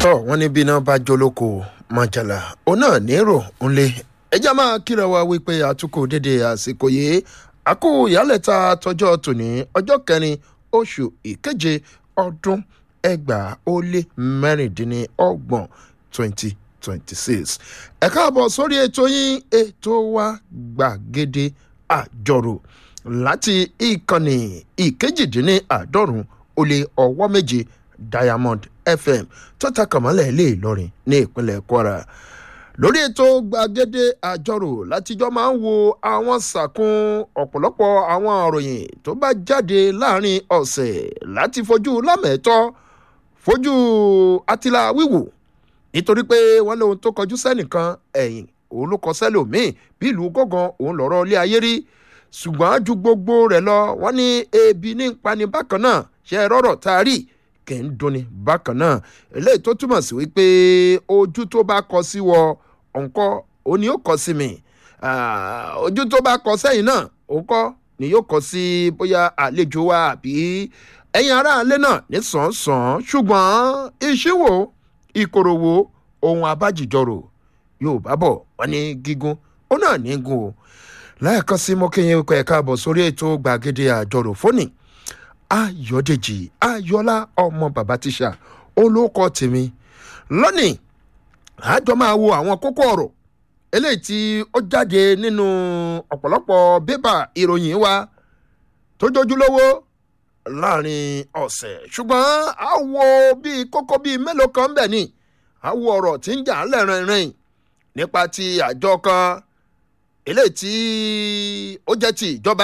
tọ́ wọ́n ní bí iná bá jólókò mọ̀jàlá òun náà nírò ńlẹ̀ ẹjẹ́ máa kíra wa wípé àtúkò dédé àsìkò yìí àkó ìyálẹ̀ta tọjọ́ tòní ọjọ́ kẹrin oṣù ìkeje ọdún ẹgbàá ó lé mẹ́rìndínlọ́gbọ̀n twenty twenty six ẹ káàbọ̀ sórí ètò yín ètò wa gbàgede àjọrò láti ìkànnì ìkejìdínláàádọ́rùn ó lé ọwọ́ méje diamond fm tó ta kàmọ́lẹ̀ ilé ìlọrin ní ìpínlẹ̀ kwara lórí ètò gbàgede àjọrò látijọ́ máa ń wo àwọn sàkún ọ̀pọ̀lọpọ̀ àwọn òròyìn tó bá jáde láàrin ọ̀sẹ̀ láti fojú lámẹ̀ẹ́tọ́ fojú atila wíwò nítorí pé wọ́n lóhun tó kọjú sẹ́nìkan ẹ̀yìn òun ló kọ sẹ́lòmíì bí ìlú gángan òun lọ́rọ́ ilé ayé rí ṣùgbọ́n ju gbogbo rẹ̀ lọ wọ́n ní ebi ní pani bákan náà ṣe rọ́rọ̀ tá a rí kì í dunni bákan náà eléyìí tó túmọ̀ sí wípé ojú tó bá kọ sí wọ ọ̀nkọ́ òní yóò kọ sí mi ojú tó bá kọ sẹ́yìn náà òǹkọ́ ni yóò kọ sí bóyá àlejò wa àbí ẹ̀yin aráalé náà ní sàn-án ṣùgbọ́n ìṣíwò ìkoròwò ohun abájìjọrò yóò bá bọ̀ wọ́n ní gígùn ó náà ní gùn o lẹ́ẹ̀kan sí mọ́kẹ́yìn ẹ̀kọ́ ẹ̀ka àbọ̀ sórí ètò gbàgede àjọrò fónì ayọ̀dèjì ayọ̀lá ọmọ bàbá tíṣà olóko tèmi lónìí àjọ máa wo àwọn kókó ọ̀rọ̀ eléyìí tí ó jáde nínú ọ̀pọ̀lọpọ̀ bébà ìròyìn wa tó jójúlówó láàrin ọ̀sẹ̀ ṣùgbọ́n a wo bíi kókó bíi mélòó kan bẹ̀ ni a wo ọ̀rọ̀ tí ń jà ń lẹ́rìnrìn nípa ti àjọ kan eléyìí tí ó jẹ́ ti ìjọba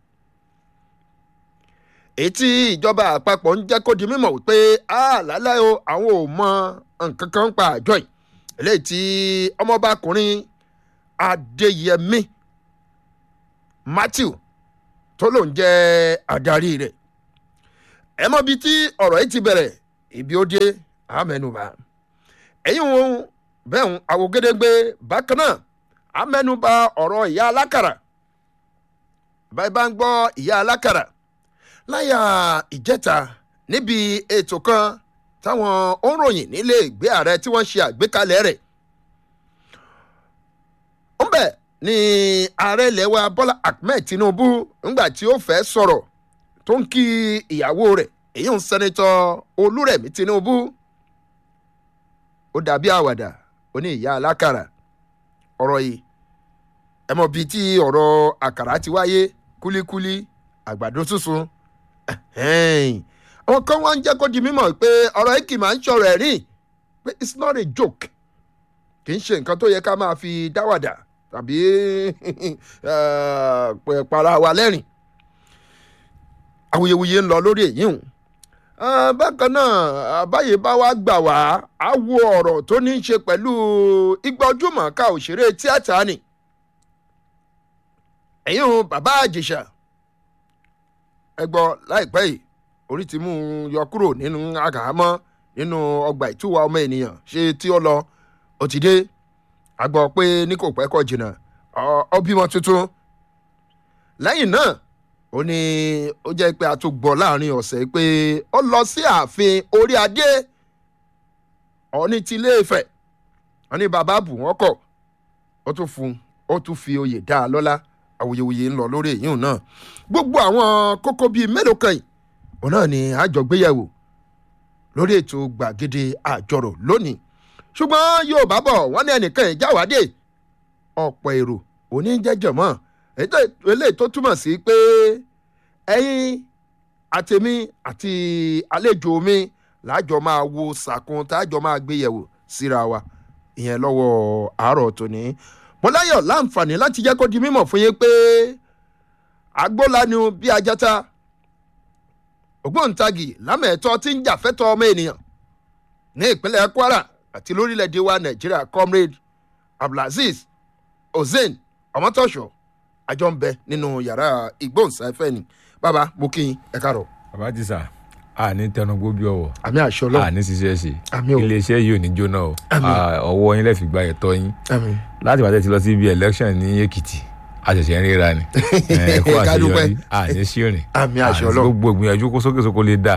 èyí tí ìjọba àpapọ̀ ń jẹ́ kó di mímọ̀ wípé àlàálẹ̀ o àwọn ò mọ nǹkan kan pa àjọ yìí eléyìí tí ọmọbakùnrin adéyẹmí matthew tó lòún jẹ́ adarí rẹ̀ ẹ mọ bíi tí ọ̀rọ̀ yìí ti bẹ̀rẹ̀ ibi ó dé àmẹnubà ẹ̀yìn òun bẹ́ẹ̀ ń àwògedegbe bákan náà àmẹnubà ọ̀rọ̀ ìyá alákàrà báyìí bá ń gbọ́ ìyá alákàrà láyà ìjẹta níbi ètò kan táwọn òǹròyìn nílé ìgbé ààrẹ tí wọ́n ṣe àgbékalẹ̀ rẹ̀ ńbẹ̀ ni ààrẹ ilẹ̀ wa bọ́lá ahmed tinubu ńgbà tí ó fẹ́ sọ̀rọ̀ tó ń kí ìyàwó rẹ̀ èyí ń sẹ́nitọ́ olúrẹ̀mí tinubu ó dàbí àwàdà ó ní ìyá alákàrà ọ̀rọ̀ yìí ẹ mọ̀ bíi tí ọ̀rọ̀ àkàrà ti wáyé kúlíkúlí àgbàdo sísun àwọn kan wá ń jẹ́ kó di mímọ̀ pé ọ̀rọ̀ yìí kì í máa ń ṣọ̀rọ̀ ẹ̀rín pé it's not a joke kì í ṣe nǹkan tó yẹ ká máa fi dáwàdà tàbí para wa lẹ́rìn awuyewuye ń lọ lórí èyí hùn bákan náà àbáyé bá wá gbà wá á wo ọ̀rọ̀ tó ní í ṣe pẹ̀lú igba ojúmọ̀ ká òṣèré tíátà ni ẹ̀yìn hùn bàbá àjèṣà ẹ gbọ́ láìpẹ́ yìí orí ti mú un yọ kúrò nínú àgàmọ́ nínú ọgbà ìtúwà ọmọ ènìyàn ṣé tí ó lọ ó ti dé a gbọ́ pé ní kò pẹ́ kọ́ jìnnà ọ bímọ tuntun lẹ́yìn náà ó ní ó jẹ́ pé a tún gbọ́ láàrin ọ̀sẹ̀ pé ó lọ sí ààfin orí adé ọ̀ní ti ilé ìfẹ́ wọn ní bàbá bù wọ́n kọ̀ ó tún fún ó tún fi oyè dá a lọ́lá awuyewuye ń lọ lórí èyí náà gbogbo àwọn kókó bíi mélòó kan yìí òun náà ni àjọgbéyẹ̀wò lórí ètò gbàgede àjọrò lónìí ṣùgbọ́n yóò bá bọ̀ wọ́n ní ẹnìkan ìjáwádé ọ̀pọ̀ èrò oníjẹ́jọ̀ mọ́ eléyìí tó túmọ̀ sí pé ẹ̀yin àtẹ̀mí àti àlejò mi láàjọ máa wo sàkún táàjọ máa gbéyẹ̀wò síra wa ìyẹn lọ́wọ́ àárọ̀ tòní mo láyọ̀ láǹfààní láti jẹ́ kó di mímọ̀ fún yín pé agbólanu bí ajata ògbóǹtagì lámẹ̀ẹ́tọ́ tí ń jàfẹ́tọ̀ ọmọ ènìyàn ní ìpínlẹ̀ kwara àti lórílẹ̀‐èdè wa nàìjíríà comrade abdulaziz hussein ọmọtọ́ṣọ àjọ ń bẹ nínú yàrá ìgbóhùnsáfẹ́ ni bàbá mo kí n ẹ káàrọ̀. bàbá ti sà a ní tẹnugbó bí ọwọ àmì àṣọ lọ a ní ṣiṣẹ́ ṣe Àmì o. iléeṣẹ́ yìí ò ní jóná o Àmì. A- ọwọ́ yín lẹ́fì gba ẹ̀tọ́ yín àmì láti bàtẹ́ ti lọ sí ibi election ní èkìtì a ṣẹ̀ṣẹ̀ ń ríra ni ẹ kó Ká dúpẹ́. àṣeyọrí a ní ṣìrìn Àmì a àṣẹ ní Ọlọ́run. gbogbo ìgbìyànjú kó sókè sókó lè dà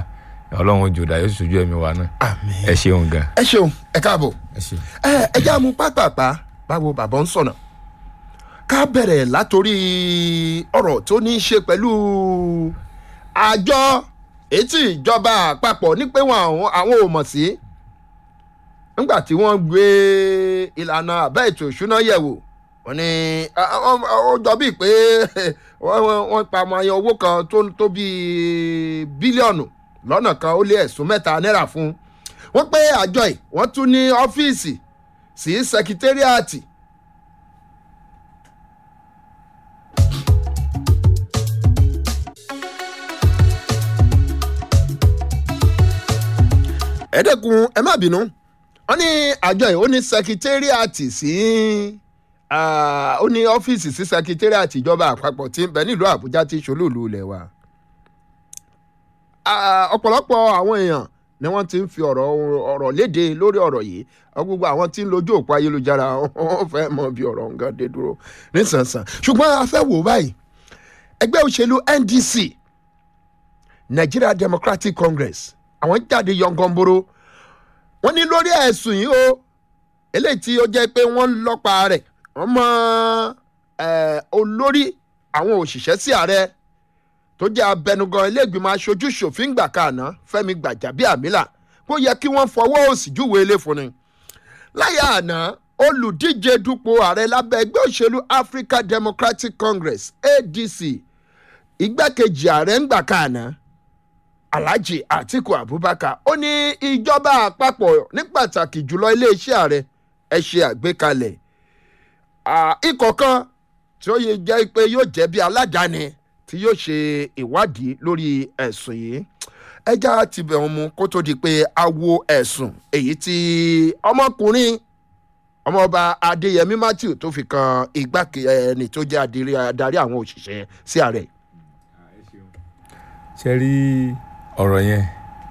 ọlọ́run ojú ọ̀dà yóò sì sojú ẹ̀mí wa náà àmì ẹ ṣeun gan ẹ ṣeun ẹ káàbọ̀ ẹ ṣeun. ẹ ẹ já mu pápápá báwo bàbá ń sọ̀nà ká bẹ̀rẹ̀ látòrí ọ̀rọ̀ tó ní í ṣe pẹ̀lú àjọ etí ìjọba àpapọ̀ ní pé wọn àwọn àwọn ò mọ̀ sí nígbà tí wọ́n gbé ìlànà àbẹ́ ètò ìṣúná yẹ̀wò wọ́n ní a- a- a- ó jọ bíi pé wọ́n- wọ́n wọ́n pa ọmọ ayé owó kan tó tó bíi bílíọ̀nù lọ́nà kan ó lé ẹ̀sùn mẹ́ta náírà fún un wọ́n pé àjọ yìí wọ́n tún ní ọ́fíìsì sí sẹkítẹ́rìàtì ẹ̀ẹ́dẹ́kun ẹ má bínú wọ́n ní àjọ yìí ó ní sẹkítẹ́rìàtì sí ah, ó ní ọ́fíìsì sí sẹkítẹ́rìàtì ìjọba àpapọ̀ tí ń bẹ nílùú àbújá tí ṣolúùlú ilẹ̀ wa Ah, ọ̀pọ̀lọpọ̀ àwọn èèyàn ni wọ́n ti ń fi ọ̀rọ̀ ọ̀rọ̀ léde lórí ọ̀rọ̀ yìí Ọ gbogbo àwọn tí ń lójú òpó ayélujára wọ́n fẹ́ mọ bí ọ̀rọ̀ nǹkan dé dúró nísànsàn ṣùgbọ́n a fẹ́ wò báyìí ẹgbẹ́ òṣèlú ndc nigeria democratic congress àwọn jáde yọngànboro wọ́n ní lórí ẹ̀sùn yìí o eléyìí tí ó jẹ́ pé wọ́n ń lọ́pa rẹ̀ wọ́n mọ eh, olórí àwọn òṣìṣẹ́ sí ààrẹ tó jẹ́ abẹnugan iléègbìmọ̀ aṣojú ṣòfin gbà kàná fẹ́mi gbàjàbíàmílà kó yẹ kí wọ́n fọwọ́ òsì júwe ilé fún ni. láyé àná olùdíje dupò ààrẹ lábẹ́ ẹgbẹ́ òṣèlú africa democratic congress adc igbákejì ààrẹ ń gbà kàná alhaji atiku abubakar ó ní ìjọba àpapọ̀ ní pàtàkì jùlọ iléeṣẹ́ ààrẹ ẹ ṣe àgbékalẹ̀ ah, ikọ̀ kan tí ó yẹ jẹ́ pé yóò jẹ́ bí aládàáni tí yóò ṣe ìwádìí lórí ẹ̀sùn yìí ẹja ti bẹ̀ wọn mu kó tó di pé a wo ẹ̀sùn èyí tí ọmọkùnrin ọmọọba adéyẹmí matthew tó fi kan igbákejì ẹni tó jẹ́ adiri- adarí àwọn òṣìṣẹ́ sí ààrẹ. ṣe rí ọ̀rọ̀ yẹn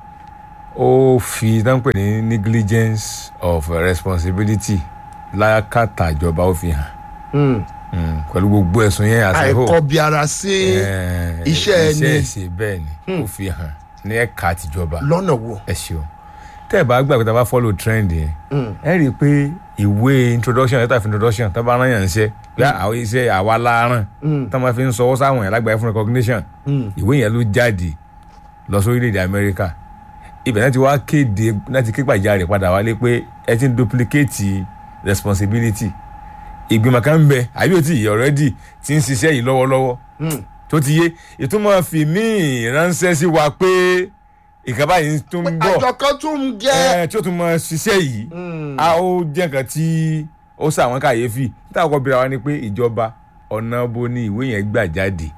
ó fi dáńpẹ̀ ní negligence of responsibility lákàtà ìjọba ó fi hàn Mm, pẹ̀lú gbogbo ẹ̀sùn yẹn àti àìkọbiara sí iṣẹ́ ẹni. iṣẹ́ ẹ̀sìn bẹ́ẹ̀ ni ó fi hàn ní ẹ̀ka tìjọba lọ́nà wo. ẹ ṣeun tẹ́ ẹ bá gbàgbé tá a bá follow trend yẹn ẹ rí i pé ìwé introduction letter of introduction tá a bá rán yàn ṣe pé àwọn iṣẹ́ àwa láàrán tá a máa fi ń sọwọ́ sáwọn yẹn lágbàáyé fún recognition ìwé yẹn ló jáde lọ sórílẹ̀-èdè amẹ́ríkà ibẹ̀ náà ti wá kéde láti ké gbàjarè padà wálé pé ẹ ti ń duplicate responsibility ìgbìmọ̀ kan ń bẹ àbí ó ti yẹ already ti ń ṣiṣẹ́ yìí lọ́wọ́lọ́wọ́ tó ti yé ìtumọ̀ fi míì ránṣẹ́ sí wa pé ìkàbá yìí tún ń bọ̀ àjọ kan tún ń jẹ́. ẹ tí ó tún mọ ṣiṣẹ́ yìí a ó jẹ́ nǹkan tí ó ṣàwọn kàyéfì níta ọkọ̀ bíra wa ni pé ìjọba ọ̀nà bo ni ìwé yẹn gbà jáde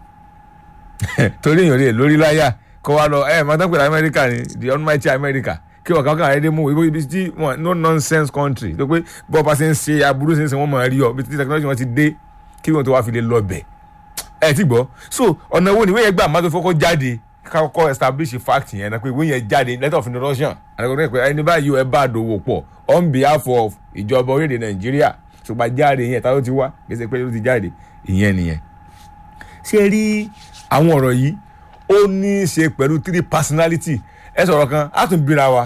torí èèyàn lè lórí láyà kó wa lọ ẹ mọ̀tàn pẹ̀lú amẹ́ríkà ni the almighty america kí wọ́n kankan àyẹ́dẹ́ mú ibi ibi tí wọ́n no nonsense country tó pé bọ́ọ̀ bá ṣe ń ṣe aburú ṣe ń ṣe wọ́n mọ̀ rí ọ bí tí technology wọn ti dé kí wọ́n tó wá fi lè lọ bẹ̀ ẹ ti gbọ́ so ọ̀nà wo ni ìwé yẹn gbà má tó fọ́kọ́ jáde kọ́kọ́ establish fact yẹn náà pé ìwé yẹn jáde letter of introduction àti pé ẹni báyìí ẹ bá dòwò pọ̀ on behalf of ìjọba orílẹ̀-èdè nàìjíríà ṣùgbọ́n jáde yẹn tá ló ti wá kí ẹ ṣe pé ló ti jáde ìyẹn nìyẹn. ṣé rí àwọn ọ̀rọ̀ yìí ó ní í ṣe pẹ̀lú three personality ẹ sọ̀rọ̀ kan á tún bíra wa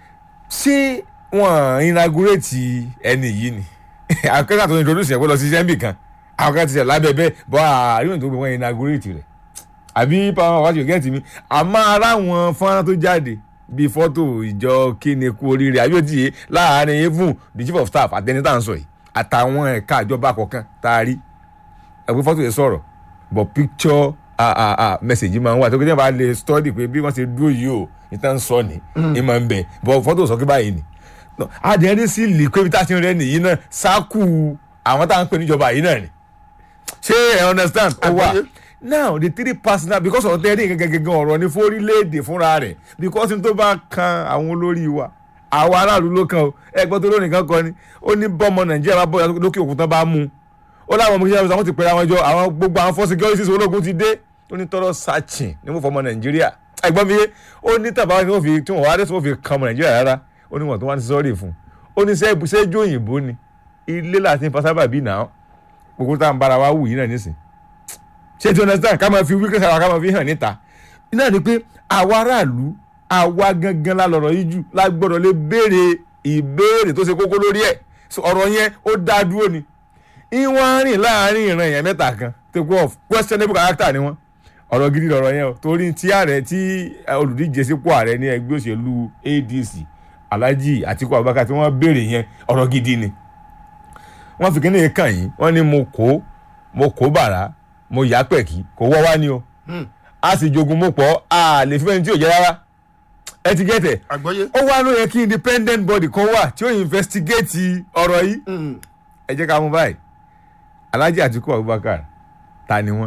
ṣé wọ́n inaugurate ẹni yìí ni akẹ́kọ̀ọ́ tó introduce yẹn kó lọ sí sẹ́ńbì kan àwọn kan ti ṣe lábẹ́ bẹ́ẹ̀ bọ́ àríwọ̀n tó gbé wọn inaugurate rẹ̀ àbí pàmò wájú gẹ́ẹ̀tì mi àmọ́ ara wọn fọ́nrán tó jáde bíi fọ́tò ìjọ kíni kú oríire àbí òtí yé láàárín even the chief of staff àtẹni tá à ń sọ yìí àtàwọn ẹ̀ka ìjọba kọ̀ọ̀kan tá a rí ẹ̀pẹ́ fọ́tò yẹn sọ̀rọ̀ but picture ah ah ah message máa ń wà tó kí ní bá lè study pé bí wọ́n ṣe dúró yìí o ìtàn sọ ni ìmọ̀ ń bẹ̀ but fọ́tò sọ kí báyìí ni adìyẹn sì lè pé bí tá a ti rẹ nìyí náà sáàkù àwọn tá à ń pè níjọba yìí náà ni ṣé ẹ understand ó wà Àgbọ́yé. now the three personal because of tẹ́lẹ̀ gẹ́gẹ́ ọ̀rọ̀ ní fórílẹ̀-èdè fúnra rẹ̀ because n tó bá kan àwọn olórí wa àwọn aráàlú ló kan o ẹgbẹ́ tó lónìí kan kọ ni ó ní bọ́mọ nàìjíríà bá bọ́ọ̀yà lókè òkun tán bá mú un ó láwọn ọmọ kíkẹ́ àwọn ti pèrè àwọn jọ àwọn gbogbo àwọn fọ́ securities ológun ti dé ó ní tọrọ sachin ní mo fọmọ nàìjíríà ẹgbọ́n mi yé ó ní tàbá tí wọ́n fi tí wọ́n wá dé tí wọ́n fi kan ọmọ nàìjíríà rárá ó ní wọ́n tó wá ní sọ́ọ̀rì fún un ó ní sẹ́jú òyìnbó ni ilé láti fa sábà bí náà gbogbo tá à ń bára wa wù yìí náà nísìn ṣé ti understand ká máa fi wíkẹ́ sára ká máa fi hàn níta náà ni pé àwa aráàlú àwa gangan la lọ̀rọ̀ yìí jù la gbọ́dọ̀ lè béèrè ìbéèrè tó ṣe kókó lórí ẹ̀ So, ọ̀rọ̀ yẹn ó dá dúró ni ìwọ̀n rìn láàrin ìran èèyàn mẹ́ta kan take off questionable character ni wọ́n ọ̀rọ̀ gidi lọ̀rọ̀ yẹn o torí tí ààrẹ tí eh, olùdíje sípò ààrẹ ní ẹgbẹ́ òṣèlú adc alhaji atiku abubakar tí wọ́n béèrè yẹn ọ̀rọ̀ gidi ni wọ́n fi kíní kàn yín wọ́n ní mo kó mo kó bàrà mo yá pẹ̀kí kò wọ́ wá ni o a sì jogun mo pọ̀ a lè fi fẹ́ni tí ò jẹ́ rárá ẹ ti gẹ́tẹ̀ àgbọ́yé. ó wá ló yẹ kí independent body kan wà tí ó investigate ọ̀rọ̀ yìí ẹ jẹ́ ká mú báyìí alhaji atiku abubakar ta ni wọ́n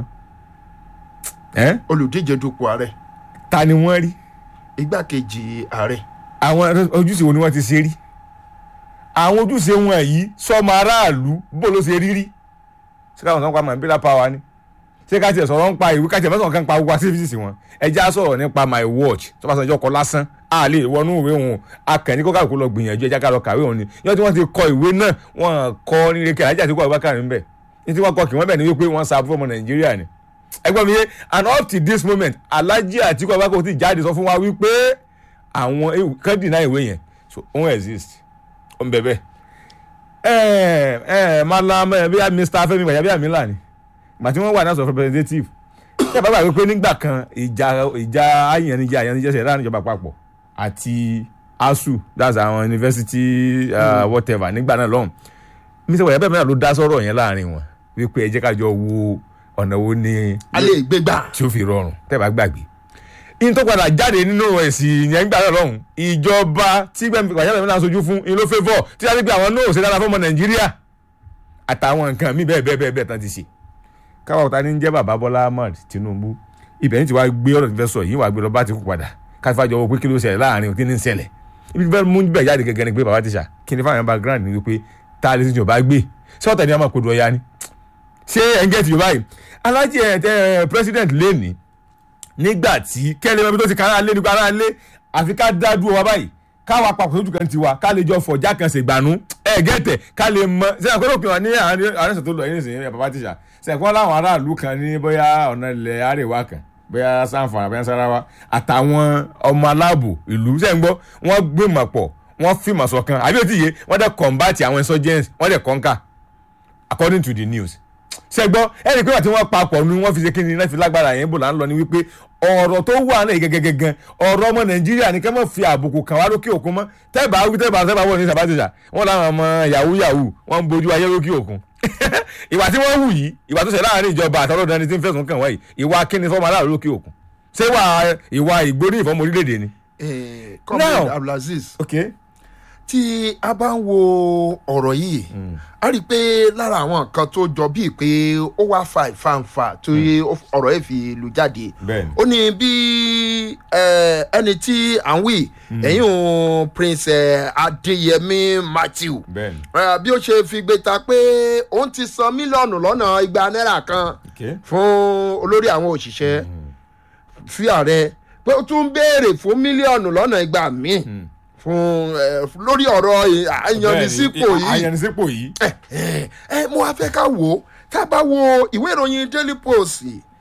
ẹ́ olùdíje dupò ààrẹ ta ni wọ́n rí igbákejì ààrẹ àwọn ojúṣe wo ni wọ́n ti ṣe rí àwọn ojúṣe wọn yìí sọmọ aráàlú bó ló ṣe rí rí ṣé káwọn kan pa mambila power ni ṣé ká tiẹ̀ sọ̀rọ̀ ń pa ìwé ká tiẹ̀ mẹ́sàn-án kan pa gbogbo activities wọn ẹ já sọ̀rọ̀ nípa my watch tó bá sọ ìjọ kọ lásán a lè wọnú ìwé wọn akẹ́ni kó káàkó lọ gbìyànjú ẹja ká lọ kàwé wọn ni yọ tí wọ́n ti kọ ìwé náà wọ́n kọ nílé kí alájà àti kó Abubakar ń bẹ̀ ní tí wọ́n kọ kí wọ́n bẹ̀ ní wípé wọ́n sa fún ọmọ Nàìjíríà ni ẹgbọ́n mi yé and up to this moment alájà àti kó Abubakar ti jáde sọ fún wa wípé àwọn kan deny ìwé yẹn so òun exist ó ń bẹ bẹ́ẹ̀ ẹ ẹ malam ẹ bí i Mr. Fẹ́mi gbàjà bí i amila ni gbà tí wọ́n wà náà sọ representative ṣé bàbá wípé nígbà kan ìjà ìjà ayanijẹ ayanijẹ ṣe láàrin ìjọba àpapọ̀ àti asu that's àwọn university uh, whatever nígbà náà lọ́hùn Mr. gbàjà bẹ́ẹ̀ mẹ́ta ló dá sọ́rọ̀ yẹn láàrin wọn wípé ẹ jẹ́ ká jọ wo ọ̀nà wo ni a lè gbégbá. tí ó fi rọrùn tẹ́ bá gbàgbé in tó padà jáde nínú ẹ̀sìn yẹn gbà náà lọ́hùn ìjọba tí gbàjà bẹ́ẹ̀ mẹ́ta sojú fún in ló favour tí wọ́n ti gbé àwọn náà ò ṣe dára fún ọmọ Nàìjíríà àtàwọn nǹkan míì bẹ́ẹ̀ bẹ́ẹ̀ bẹ́ẹ̀ bẹ́ẹ̀ tán ti ṣe káwọn ọ̀tá ní ń jẹ́ bàbá bọ́lá ahmed tinubu ibẹ̀ ní ti wá gbé ọ̀rọ̀ tí fẹ́ sọ yìí wà gbé lọ bá ti kú padà káfíńfà jọ wọ pé kí ló ṣẹlẹ̀ láàrin òkè ní ń ṣẹlẹ̀ ibi fẹ́ mú bẹ̀ jáde gẹ́gẹ́ ni pé bàbá tíṣà kí ni fáwọn background ni wípé tá a lè sìn yorùbá gbé ṣé ọ̀tá ni a máa kodo ọya ni ṣé ẹ̀ ń gẹ́tì yorùbá yìí alájẹ ẹ̀ president lẹ́ni nígbà tí kẹ́lẹ́ mẹ́bí tó ti kára lé nípa ara lé àfi ká dá dúró wa báyìí káwa papọ̀ sójú kan tiwa ká lè jọ fọ̀já kan ṣègbànú ẹ̀ gẹ́tẹ̀ ká lè mọ ṣé àkọ́lọ́ òpin wa ní àárín tó lọ yín nìsín ẹ̀ bàbá tíṣà sẹ̀kọ́ láwọn aráàlú kan ní bóyá ọ̀nà ilẹ̀ àríwá kan bóyá sanfara bóyá sarawa àtàwọn ọmọ aláàbò ìlú sẹ́ńgbọ́ wọ́n gbìmọ̀ pọ̀ wọ́n fìmọ̀ ṣọ̀kan àbí òtí yé wọ́n dẹ̀ combat àwọn insurgents wọ́n dẹ̀ conquer according to the news sẹ́gbọ́ ẹni pé àti wọ́n papọ̀ ni wọ́n fi ṣe kí ni náà fi lágbára yẹn bò là ń lọ ni wípé ọ̀rọ̀ tó wà náà gẹ́gẹ́gẹ́gẹ́ ọ̀rọ̀ ọmọ nàìjíríà ní ká má fi àbùkù kàn wá lókè òkun mọ́ tẹ́ẹ̀bà wí tẹ́ẹ̀bà tẹ́ẹ̀bà wọ̀ ní sàbátìjà wọ́n láwọn ọmọ yahoo yahoo wọ́n ń bojú ayé lókè òkun ìwà tí wọ́n hù yìí ìwà tó ṣe láàrin ìjọba àtọ́lọ́dún ẹni tí ń fẹ̀sùn kàn wáyìí ìwà kíni fọ́ọ̀mù aláàrú lókè òkun ṣé wà ìwà ìgbórí ìfọ́mù orílẹ̀-èdè ni. comrade abdulaziz okay tí a bá ń wo ọ̀rọ̀ yìí a rí i pé lára àwọn nǹkan tó jọ bíi pé ó wá fa ìfàǹfà tó yẹ ọ̀rọ̀ yìí fi lù jáde Bẹ́ẹ̀ni. ó ní bí eh, ẹni tí à ń wí ẹ̀yìn òun prince eh, adéyẹmí matthew bẹ́ẹ̀ni eh, bí ó ṣe fi gbé ta pé òun ti san mílíọ̀nù lọ́nà igba náírà kan okay fún olórí àwọn òṣìṣẹ́ fi ààrẹ pé ó tún ń béèrè fún mílíọ̀nù lọ́nà igba míì fún ẹ lórí ọ̀rọ̀ àyànnisípò Bẹ́ẹ̀ni, yìí àyànnisípò yìí ẹ ẹ ẹ mo wá fẹ́ ká wò ó tá a bá wo ìwé ìròyìn daily post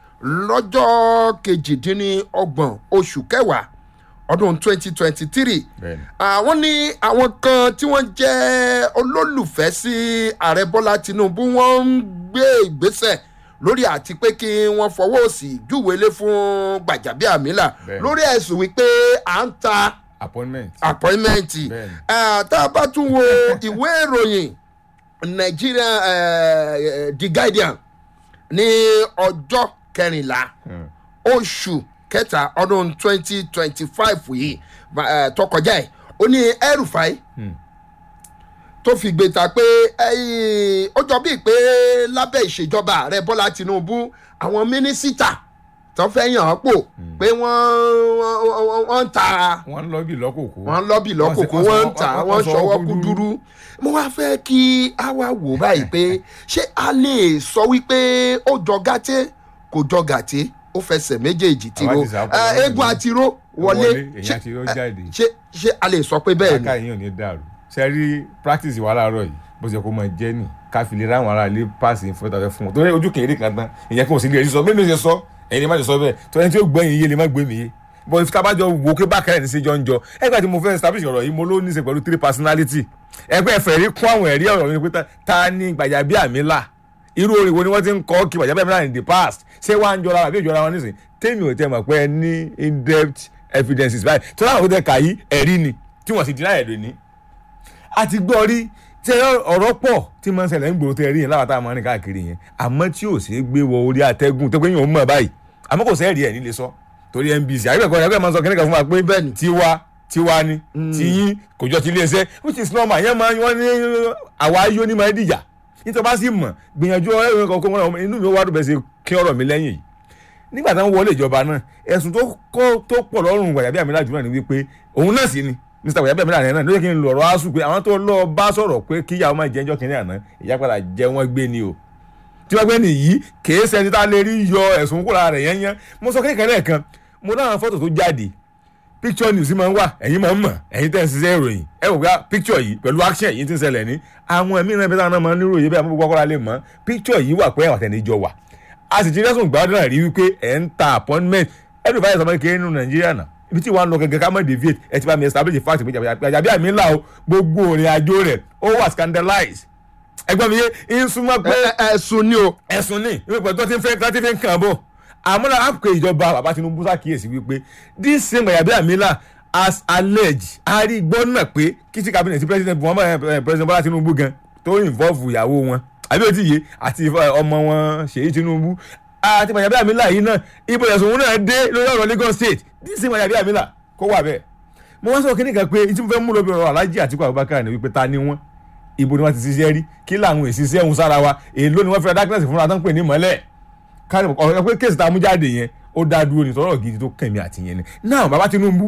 lọ́jọ́ kejìdínlọ́gbọ̀n oṣù kẹwàá ọdún twenty twenty three bẹ́ẹ̀ni àwọn ní àwọn kan tí wọ́n jẹ́ olólùfẹ́ sí ààrẹ bọ́lá tinubu wọ́n ń gbé ìgbésẹ̀ lórí àti pé kí wọ́n fọwọ́ òsì júwèlé fún gbàjàbíàmílà Bẹ́ẹ̀ni. lórí ẹ̀sùn wípé à ń ta appointment appointment Bẹ́ẹ̀ni. Eh, tá a bá tún wo ìwé ìròyìn Nigeria eh, The Guardian ní ọjọ́ kẹrìnlá Hmm. oṣù kẹta ọdún twenty twenty five yìí eh, tó kọjá ẹ̀ ó ní El-Rufai Hmm. tó fi gbé ta pé eh, ó jọ bíi pé lábẹ́ ìṣèjọba ààrẹ Bọ́lá Tinubu àwọn mínísítà tó fẹ́ yàn án pò pé wọ́n wọ́n- wọ́n ń ta wọ́n ń lọ bí lọ́kòkó wọ́n lọ́bì lọ́kòkò Wọ́n ṣe- wọ́n ń tà wọ́n- wọ́n wọ́n ṣọwọ́ ṣọwọ́ kú kúdúrú. dúrú. mo wá fẹ́ kí a wá wò báyìí pé ṣé a lè sọ wípé ó jọ gàtẹ́ kò jọ gàtẹ́ ó fẹsẹ̀ méjèèjì tìró Àwa ti sá pọ̀ Eh, lọ́wọ́ eégún ìlú. àtiró wọlé èyàn ṣé- àti ó jáde ṣé ṣé a lè sọ pé bẹ́ẹ̀ ni. káka yín ò ní dàrú ṣe rí practice wa láàárọ̀ yìí bó ṣe kó máa jẹ́ nì ká fi lè ráwọn ará ilé pass ìfowópamọ́ fún wọn torí ojú kìnìún kan tán ìyẹn kò sí lè rí sọ mímí ṣe sọ ẹ̀yin lè má ṣe sọ bẹ́ẹ̀ torí ẹni tí ó gbọ́ yín yé lè má gbé mi yé but if tabajọ wo pé bákẹ́rẹ́ ní sẹ́jọ́ ń jọ ẹgbẹ́ tí mo fẹ́ establish ọ̀rọ̀ yìí mo ló ní í ṣe pẹ̀lú three personality ẹgbẹ́ ẹ̀fẹ̀ rí kún àwọn ẹ̀rí ọ̀rọ̀ mi pé ta- ta ni Gbajabiamila irú orin wo ni wọ́n ti ń kọ́ kí Gbajabiamila in the past ṣé wàá ń jọra àbí ìjọra wọn nísìnyí tèmi ò tẹ́ mọ̀ pé ẹ ní in depth evidences báyìí tó láwọn tó tẹ kà yí ẹ̀rí ni tí wọ́n sì dín láyẹ̀ lónìí a ti gbọ́ rí tí ọ̀rọ̀ pọ̀ tí máa ń ṣẹlẹ̀ ń gbòòrò tẹ́ rí yẹn láwọn táwọn máa ń rìn káàkiri yẹn àmọ́ tí ò ṣeé gbé wọ orí atẹ́gùn tó pé yóò mọ̀ báyìí àmọ́ kò sẹ́ẹ̀rì ẹ̀ nílé sọ torí NBC àyẹ̀kọ́ ẹ̀kọ́ máa ń sọ kíní kan fún wa pé Bẹ́ẹ̀ni. tiwa tiwa ni tiyín kò jọ ti iléeṣẹ́ which is normal yẹn máa wọ́n ní àwa ayé ní máa dìjà nítorí bá sì mọ̀ gbìyànjú ẹ̀rọ kankan wọn inú mi ó wá dùn bẹ́ẹ̀ ṣe kí ọ̀rọ̀ mi lẹ́yìn yìí nígbà táwọn wọlé ìjọba náà ẹ̀sùn tó kọ́ tó pọ̀ lọ́rùn Gbajabiamila jù náà ni wípé òun náà sì ni Mr. Gbajabiamila rẹ̀ náà ló yẹ kí n lọ ọ̀rọ̀ asùn pé àwọn tó lọ bá sọ̀rọ̀ pé kíyàwó máa jẹ́jọ́ kínní àná ìyá padà jẹ́ wọ́n gbé ni o tí wọ́n gbé nìyí kèé sẹ́ni tá a lè rí yọ ẹ̀sùn kúrò rẹ̀ yẹn yẹn mo sọ kékeré lẹ́ẹ̀kan mo láwọn fọ́tò tó jáde picture news máa ń wà ẹ̀yin máa ń mọ̀ ẹ̀yin tẹ́ ń ṣiṣẹ́ ìròyìn ẹ wò pé picture yìí pẹ̀lú action yìí ti ń ṣẹlẹ̀ ní àwọn ẹ̀mí náà bẹ́ẹ̀ náà máa ń nírò yìí bẹ́ẹ̀ àmọ́ gbogbo akọ́ra lè mọ̀ picture yìí wà pé àtẹnijọ wà a sì ti rẹ́sùn gbàdúrà náà rí wípé ẹ̀ ń ta appointment ẹ̀rù báyìí sọmọ kékeré nínú nàìjíríà náà ibi tí wàá lọ gẹ́gẹ́ ká mọ̀ deviate ẹ ti bá mi establish fact pé Gbajabiamila o gbogbo òrìn àjò rẹ̀ ó wà scandalize ẹgbọ́n mi yé ń súnmọ́ pé Ẹ- ẹ- ẹ̀sùn ni o ẹ̀sùn ní ìwé pẹ̀lú tó ti ń fẹ́ tó ti fi ń kàn bọ̀ àmúlá àpò ìjọba bàbá Tinubu ṣàkíyèsí wípé this same Gbajabiamila as alleged arígbọ́n náà pé kìtì cabinet president Muhammad eh, president Bọ́lá Tinubu gan tó involve ìyàwó wọn àbí òtí yé àti eh, ọmọ wọn Ṣèyí Tinubu àti Gbajabiamila yìí náà ibo ẹ̀sùn òun náà dé lórí ọ̀rọ̀ Lagos state this same Gbajabiamila kó wà bẹ́ẹ̀ mo wá sọ kíní kan pé tí mo fẹ́ mú lóbi ọ̀rọ̀ Alhaji Atiku Abubakar ni wípé ta ni wọ́n ibo ni wọ́n ti ṣiṣẹ́ rí kí làwọn èsì iṣẹ́ ń sára wa èló ni wọ́n fi ra darkness fúnra tó ń pè ní mọ́lẹ̀ kárí ọ̀rọ̀ pé kéèsì tá a mú jáde yẹn ó dá dúró ní tọ́rọ̀ gidi tó kẹ̀mí àti yẹn ni náà bàbá Tinubu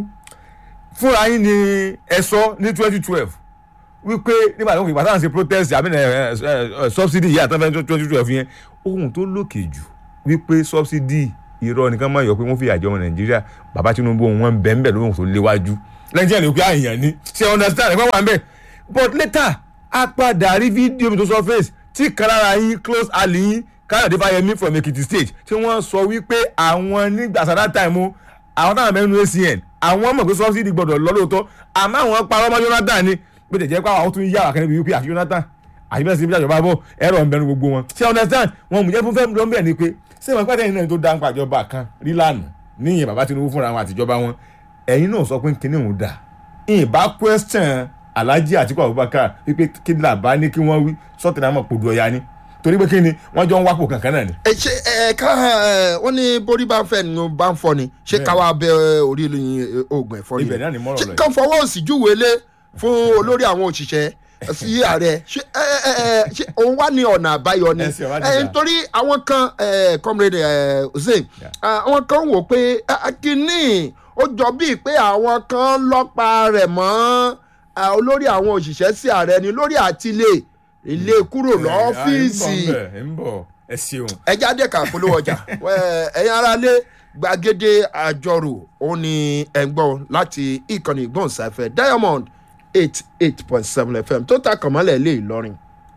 fúnra yín ni ẹ sọ ní twenty twelve wípé nígbà tó ń fi ìgbà táwọn ṣe protest àbí ẹ ẹ subsidy yìí àtàwọn twenty twelve yẹn ohun tó lókè jù wípé subsidy irọ́ nìkan máa yọ pé wọ́n fi àjọ ọmọ Nàìjíríà bàbá Tinubu wọn bẹ́ẹ̀ bẹ́ẹ̀ lóhùn tó léwájú lẹ́yìn tí ẹ̀ lè pé àyàn ni ṣe understand ẹ̀ pẹ́ wà ń bẹ̀ but later a padà rí fídíò mi tó sọ face tí kan lára yín close ally yín Káyọ̀dé Fáyẹmí from Ekiti state tí wọ́n sọ wípé àwọn nígbà sàdá time o àwọn táwọn mẹ́nu ACN àwọn mọ̀ pé subsidy gbọ́dọ̀ lọ lóòótọ́ àmọ́ àwọn parọ́ mọ́ Jonathan ni bí tẹ̀jẹ́ pé àwọn tún yá àkànní bíi wípé àti Jonathan àti bẹ́ẹ̀ sí ibi àjọba bọ̀ ẹ̀rọ ń bẹnu gbogbo wọn ṣé understand wọn mú jẹ́ fún fẹ́ẹ́ lọ́nbẹ̀ ni pé ṣé wọn pàtẹ́yìn náà tó dá ń pàjọba kan rí lánàá níyìn bàbá Tinubu fúnra wọn àtijọba wọn ẹ̀yin náà sọ pé kíní òun dà ìbá question Alhaji Atiku Abubakar wípé kí làbá ní kí wọ́n wí sọ́ọ̀tì náà mọ̀ pòdù ọ̀ya ni torí pé kí ni wọ́n jọ ń wápò kankan náà ni. ẹ ṣe ẹ ká ẹ wọ́n ní borí bá ń fẹ́ ni bá ń fọ́ ni ṣé Bẹ́ẹ̀ni. káwa bẹ orí ìlú oògùn ẹ̀fọ́ Ibẹ̀ náà ni mọ́rọ̀ ṣé lọ yìí. kàn fọwọ́ òsì júwèé lé fún olórí àwọn òṣìṣẹ́ sí ààrẹ ṣé ẹ ẹ ẹ ṣé òun wá ní ọ̀nà àbáyọ ni Ẹ sì ọ̀rá ẹ dìjà. nítorí àwọn kan ẹ comrade ẹ hussein Yeah. ah, àwọn kan wò pé ah, kínní ó jọ bíi pé àwọn kan lọ́pa rẹ̀ mọ́ ah, olórí àwọn òṣìṣẹ́ sí ààrẹ ni lórí àtìlẹ́ ilé kúrò lọ́fíìsì ẹ ń bọ̀ ẹ ṣeun. ẹ jáde ká polówó ọjà Ẹ, ẹ̀yin ará lé gbàgede àjọrò ó ní ẹ̀gbọ́n láti ìkànnì ìgbóhùnsáfẹ́ diamond eight eight point seven fm tó ta kànmọ́lẹ̀ lé ìlọrin.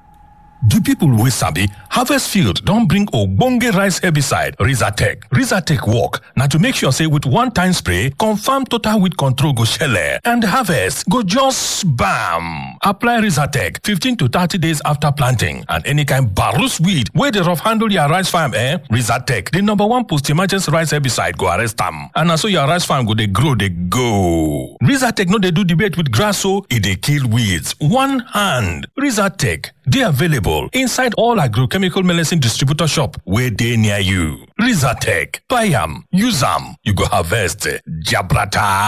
The people wey sabi harvest field don bring ogbonge rice herbicide Rizatec. Rizatec work na to make sure say with one time spray, confirm total weed control go shele and harvest go just bam. Apply Rizatec 15 to 30 days after planting and any kind barus weed wey dey rough handle your rice farm eh? Rizatec, the number one post-emergency rice herbicide go arrest am. And na so your rice farm go dey grow dey go. Rizatec no dey do debate with grass o, e dey kill weeds. One hand. Rizatec dey available inside all agrochemical medicine distributor shop wey dey near you. Rizatec, buy am, use am, you go harvest jabrata.